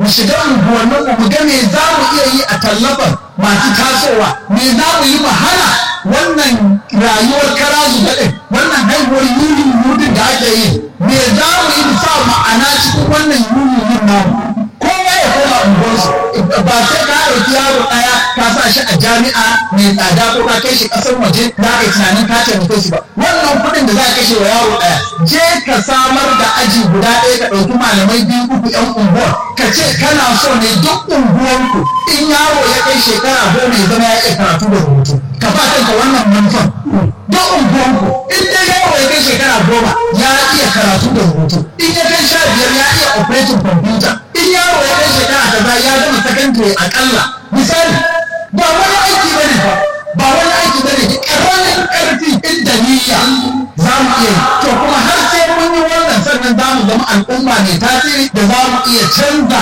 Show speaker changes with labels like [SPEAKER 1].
[SPEAKER 1] shiga unguwannin mu ga me za mu iya yi a tallafar masu tasowa me za mu yi mu hana wannan rayuwar kara zuba ɗin wannan haihuwar yurin yudin da ake yi me za mu yi mu sa ma'ana cikin wannan yurin yin namu kowa ya koma unguwarsu ba sai ka ɗauki yaro ɗaya ka sa shi a jami'a mai tsada ko ka kai shi ƙasar waje za ka yi tunanin ka taimake shi ba wannan kuɗin da za ka kashe wa yaro ɗaya je ka samar da aji guda ɗaya ka ɗauki malamai biyu uku ƴan unguwar ka ce kana so ne duk unguwarku in yaro ya kai shekara goma ya zama ya iya karatu da rubutu ka ba kanka wannan manufan duk unguwarku in dai yaro ya kai shekara goma ya iya karatu da rubutu in ya kai sha biyar ya iya operating computer in yaro ya kai shekara kaza ya gama secondary akalla misali ba wani aiki bane ba ba wani aiki bane karamin karfi inda niyya za mu iya yi to kuma har sai mun yi wannan sannan za mu zama al'umma mai tasiri da za mu iya canza